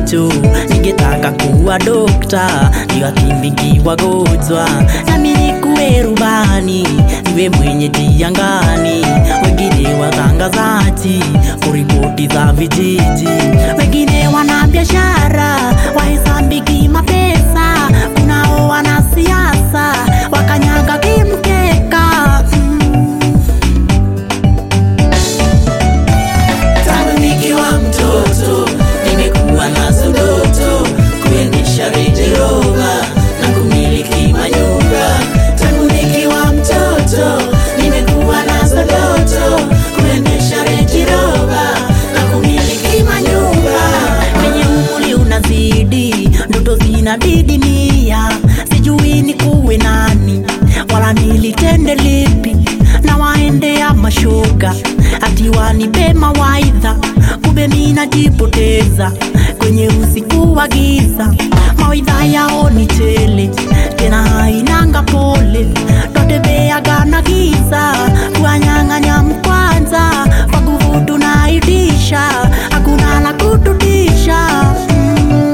macho, ningetaka kuwa dokta, niwakimbizi wagonjwa, nami nikuwe rubani, niwe mwenyeji angani, wengine watangazaji, kuripoti za vijiji, wengine wana biashara, wahesabiki mapesa, kunao wanasiasa, wakanyaga kimkeka mm. Tangu nikiwa mtoto nimekuwa nazo ndoto kuendesha Range Rover na kumiliki manyumba. Tangu nikiwa mtoto nimekuwa nazo ndoto kuendesha Range Rover na kumiliki manyumba. Kwenye umri unazidi, ndoto zinadidimia, sijui ni kuwe nani wala nilitende lipi na waendea mashoga ati wanipe mawaidha, kumbe mimi najipoteza kwenye usiku wa giza. Mawaidha yao ni tele, tena hainanga pole, totebeaga na giza, kuwanyang'anya mkwanza kwa nguvu tunaitisha, hakuna la kututisha mm.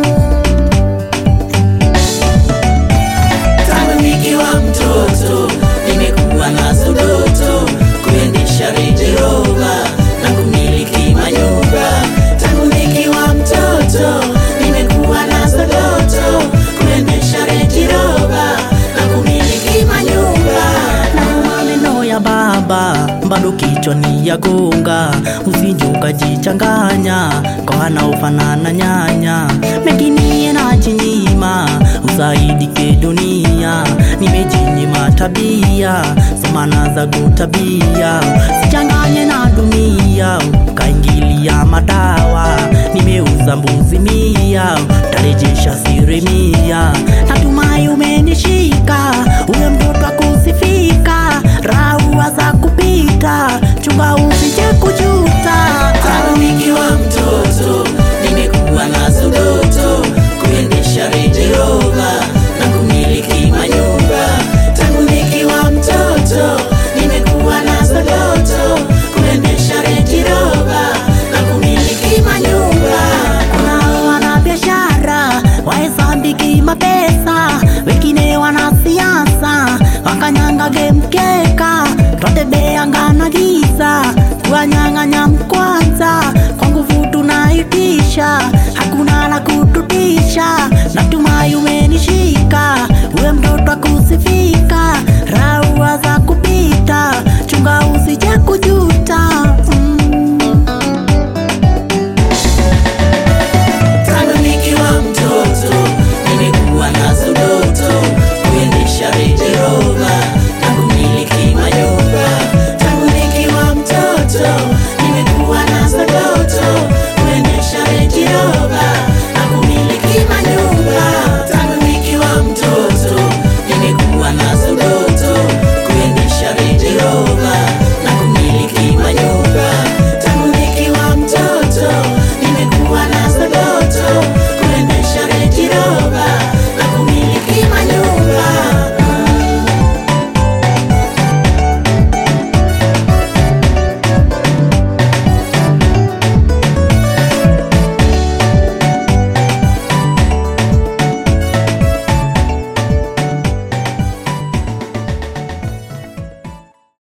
Tangu nikiwa mtoto nimekuwa nazo ndoto kuendesha Range Rover na kumiliki manyumba. Tangu nikiwa mtoto nimekuwa nazo ndoto kuendesha Range Rover na kumiliki manyumba. Na maneno ya baba bado kichwani ya gonga, usije ukajichanganya kwa wanaofanana nyanya, mengine najinyima usaidike dunia, nimejinyima tabia samana za kutabia, sichanganye na dunia ukaingilia madawa, nimeuza mbuzi mia tarejesha siri mia, natumai umenishika uwe mtoto akusifika, raua za kupita, chunga usije kujuta. Tangu nikiwa mtoto nimekuwa nazo ndoto kuendesha Range Rover na kumiliki manyumba. Tangu nikiwa mtoto nimekuwa nazo ndoto kuendesha Range Rover na kumiliki manyumba. Kunao wana biashara wahesabiki mapesa, wengine wana siasa wakanyangage mkeka, twatebeanga na giza kuwanyang'anya mkwanza, kwa nguvu tunaitisha, hakuna la kututisha. Natumai umenishika, uwe mtoto akusifika.